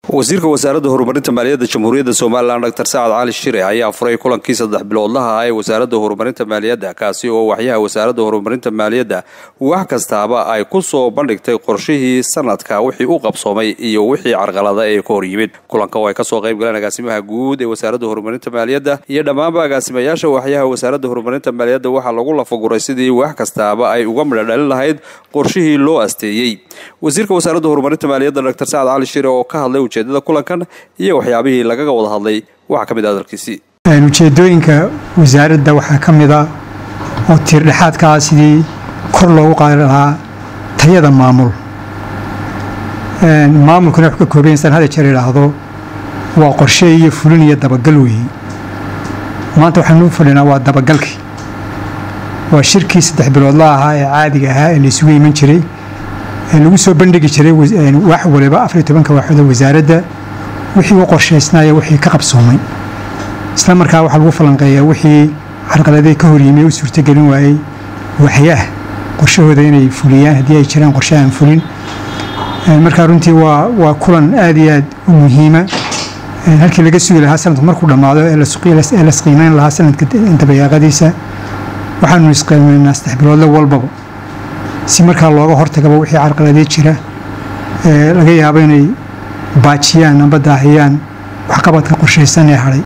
wasiirka wasaaradda horumarinta maaliyadda jamhuuriyadda somalilan dr sacad cali shire ayaa furay kulankii saddex biloodlaha ah ee wasaaradda horumarinta maaliyadda kaasi oo waxyaha wasaaradda horumarinta maaliyadda wax kastaaba ay ku soo bandhigtay qorshihii sanadka wixii u qabsoomay iyo wixii carqalada ee ka hor yimid kulanka oo ay kasoo qayb galeen agaasimaha guud ee wasaaradda horumarinta maaliyadda iyo dhammaanba agaasimayaasha waxyaha wasaaradda horumarinta maaliyadda waxaa lagu lafaguray sidii wax kastaaba ay uga midhodhalin lahayd qorshihii loo asteeyey wasiirka wasaaradda horumarinta maaliyadda dr sacad cali shire oo ka hadlay ujeedada kulankan iyo waxyaabihii lagaga wada hadlay waxaa ka mid ah hadalkiisii ujeedooyinka wasaaradda waxaa ka mid a oo tiirdhexaadka ah sidii kor loogu qaadi lahaa tayada maamul maamulkuna wuxuu ka kooban yasan hada jeer idhaahdo waa qorshe iyo fulin iyo dabagal weeye maanta waxaanu u fadhinaa waa dabagalkii waa shirkii saddex biloodla ahaa ee caadiga ahaa ee laysugu iman jiray lagu soo bandhigi jiray wax waliba afariyo tobanka waaxooda wasaaradda wixii u qorshaysnaaya wixii ka qabsoomay isla markaa waxaa lagu falanqeeyaa wixii carqaladee ka horyimay u suurtogelin waayey waxyaah qorshahooda inay fuliyaan haddii ay jiraan qorshe aan fulin markaa runtii waa waa kulan aad iyo aad u muhiima halkii laga sugi lahaa sanadku markuu dhammaado ee lasqiimeyn lahaa sanadka dabayaaqadiisa waxaanu isqiimeynaa saddex biloodle walbaba si markaa looga hortagaba wixii carqaladee jira laga yaabo inay baajiyaan amba daahiyaan waxqabadka qorshaysan ee hadhay